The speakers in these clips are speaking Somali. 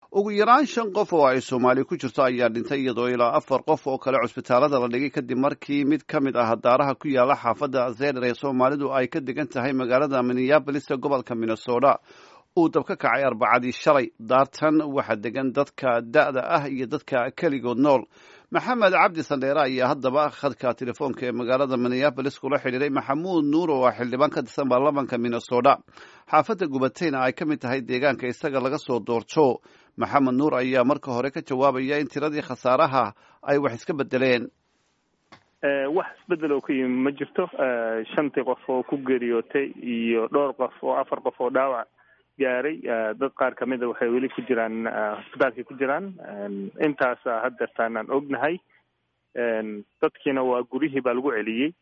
ugu yaraan shan qof oo ay soomaali ku jirto ayaa dhintay iyadoo ilaa afar qof oo kale cusbitaalada la dhigay kadib markii mid ka mid ah daaraha ku yaala xaafadda zerer ee soomaalidu ay ka degan tahay magaalada minneabolis ee gobolka minnesota uu dab ka kacay arbacadii shalay daartan waxaa degan dadka da'da ah iyo dadka keligood nool maxamed cabdi sandheere ayaa haddaba khadka telefoonka ee magaalada minneabolis kula xidhiiray maxamuud nuur oo ah xildhibaan ka tirsan baarlamanka minnesota xaafadda gubatayna ay ka mid tahay deegaanka isaga laga soo doorto maxamed nuur ayaa marka hore ka jawaabaya in tiradii khasaaraha ay wax iska bedeleen wax isbedel oo ka yimi ma jirto shantii qof oo ku geeriyootay iyo dhowr qof oo afar qof oo dhaawac gaaray dad qaar kamida waxay weli ku jiraan hosbitaalkay ku jiraan intaasa haddeertaan aan ognahay dadkiina waa guryihii baa lagu celiyey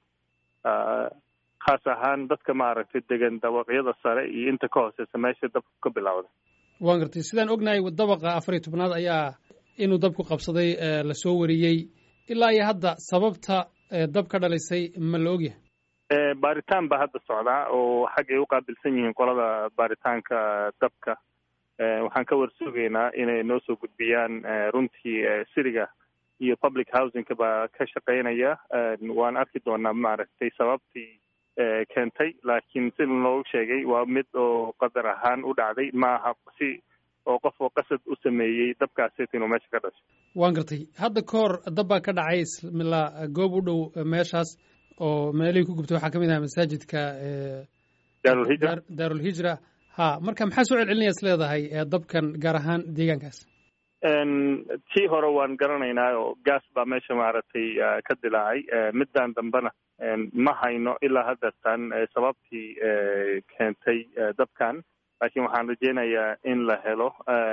khaas ahaan dadka maaragtay degan dabaqyada sare iyo inta ka hooseysa meesha dabku ka bilowda waan gartay sidaan ognahay dabaqa afar iyo tobnaad ayaa inuu dabku qabsaday lasoo wariyey ilaa iyo hadda sababta dab ka dhalisay ma la ogyahay baaritaan baa hadda socdaa oo xaggay uqaabilsan yihiin qolada baaritaanka dabka waxaan ka warsugaynaa inay noo soo gudbiyaan runtii siriga iyo public housingka baa ka shaqeynaya waan arki doonaa maaragtay sababtii keentay laakiin sida loogu sheegay waa mid oo qadar ahaan u dhacday ma aha si oo qof oo qasad u sameeyey dabkaaseti inuu meesha ka dhashay waan gartay hadda ka hor dab baa ka dhacay ismila goob u dhow meeshaas oo meelihii ku gubtay waxaa ka mid aha masaajidka daarulhijra daarulhijra ha marka maxaa soo celcelinaya is leedahay dabkan gaar ahaan deegaankaas tii hore waan garanaynaa oo gaas baa meesha maaragtay ka dilaacay middan dambena ma hayno ilaa haddeertan sababtii keentay dabkan laakiin waxaan rajeynayaa in la helo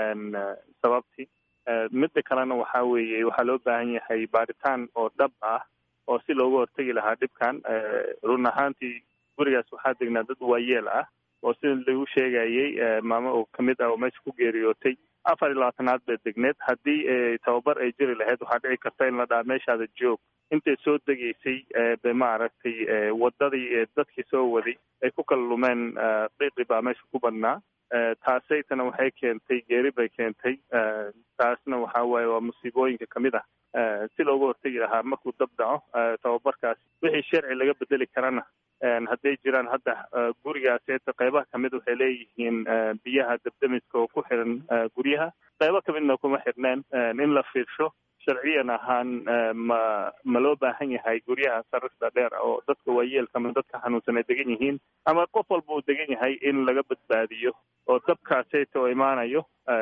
sababtii midda kalena waxaa weeye waxaa loo baahan yahay baaritaan oo dhab ah oo si looga hortegi lahaa dhibkan run ahaantii gurigaas waxaa degnaa dad waayeel ah oo sida lagu sheegayey maamo oo kamid ah oo meesha ku geeriyootay afar iyo labaatanaad bay degneed haddii tababar ay jiri lahayd waxaa dhici karta in la dhaha meeshaada joog intay soo degaysay bay maaragtay wadadii dadkii soo waday ay ku kala lumeen qiiqi baa meesha ku badnaa taasaytana waxay keentay geeri bay keentay taasna waxaa waaye waa musiibooyinka kamid ah si looga hortegi lahaa markuu dab dhaco tababarkaas wixii sharci laga bedeli karana hadday jiraan hadda gurigaas eeta qeybaha kamid waxay leeyihiin biyaha dabdamiska oo ku xiran guryaha qeybo kamidna kuma xirneen in la fiirsho sharciyan ahaan ma ma loo baahan yahay guryaha sarifta dheer oo dadka waayeelka ama dadka xanuunsan ay degan yihiin ama qof walba uu degan yahay in laga badbaadiyo oo dabkaaseyta oo imaanayo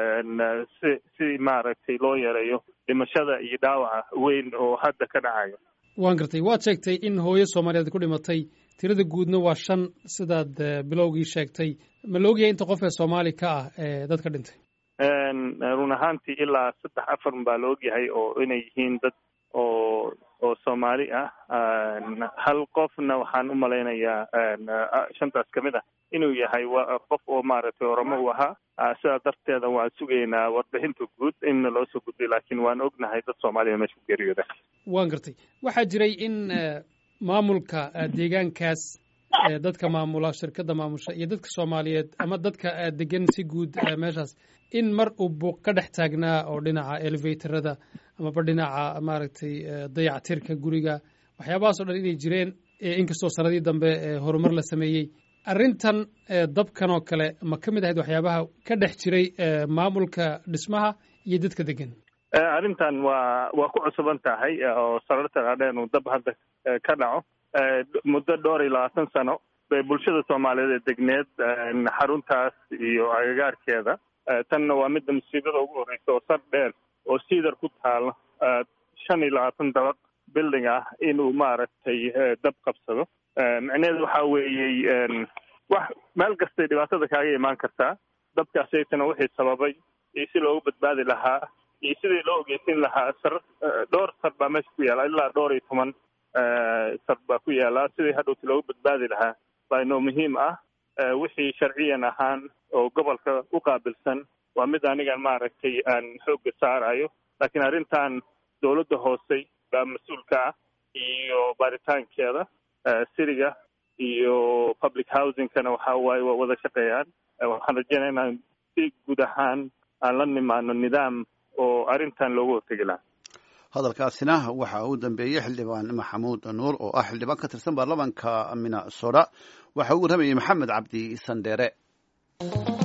si si maaragtay loo yareeyo dhimashada iyo dhaawaca weyn oo hadda ka dhacayo waan gartay waad sheegtay in hooyo soomaaliyeed ku dhimatay tirada guudna waa shan sidaad bilowgii sheegtay ma la ogyahay inta qof ee soomaali ka ah ee dadka dhintay run ahaantii ilaa saddex afar baa la ogyahay oo inay yihiin dad oo oo soomaali ah hal qofna waxaan u malaynayaa shantaas kamid ah inuu yahay qof oo maaragtay oramo u ahaa sidaa darteeda waan sugaynaa warbixinta guud inna loo soo gudbay laakiin waan ognahay dad soomaaliya meesha ku geeriyooda waan gartay waxaa jiray in maamulka deegaankaas dadka maamula shirkadda maamusha iyo dadka soomaaliyeed ama dadka degan si guud meeshaas in mar uu buuq ka dhex taagnaa oo dhinaca elevatorada amaba dhinaca maaragtay dayactirka guriga waxyaabahaas o dhan inay jireen inkastoo sanadii dambe horumar la sameeyey arrintan dabkan oo kale ma ka mid ahayd waxyaabaha ka dhex jiray maamulka dhismaha iyo dadka degan arrintan waa waa ku cusuban tahay oo sararta dhaadheen uu dab hadda ka dhaco muddo dhowr iyo labaatan sano bay bulshada soomaaliyeed ee degneed xaruntaas iyo agagaarkeeda tanna waa midda musiibada ugu horreysa oo sar dheer oo siidar ku taalo shan iyo labaatan dabaq building ah inuu maaragtay dab qabsado micnaheedu waxaa weeyey wax meel kastay dhibaatada kaaga imaan kartaa dabkaasaytana wixii sababay iyo si loogu badbaadi lahaa iyo sidii loo ogeysin lahaa sar dhowr sar baa meesha ku yaala ilaa dhowr iyo toban sar baa ku yaala sidii hadhowti loogu badbaadi lahaa baa inoo muhiim ah wixii sharciyan ahaan oo gobolka u qaabilsan waa mid anigan maaragtay aan xoogga saarayo laakiin arrintan dowladda hoose baa mas-uulka ah iyo baaritaankeeda siriga iyo public housingkana waxa waaye waa wada shaqeeyaan waxaan rajeynaya inaan si guud ahaan aan la nimaano nidaam oo arrintan loogu hortegi lahaa hadalkaasina waxa uu dambeeyey xildhibaan maxamuud nuur oo ah xildhibaan ka tirsan baarlamaanka minnesota waxa uu warramayey maxamed cabdi sandheere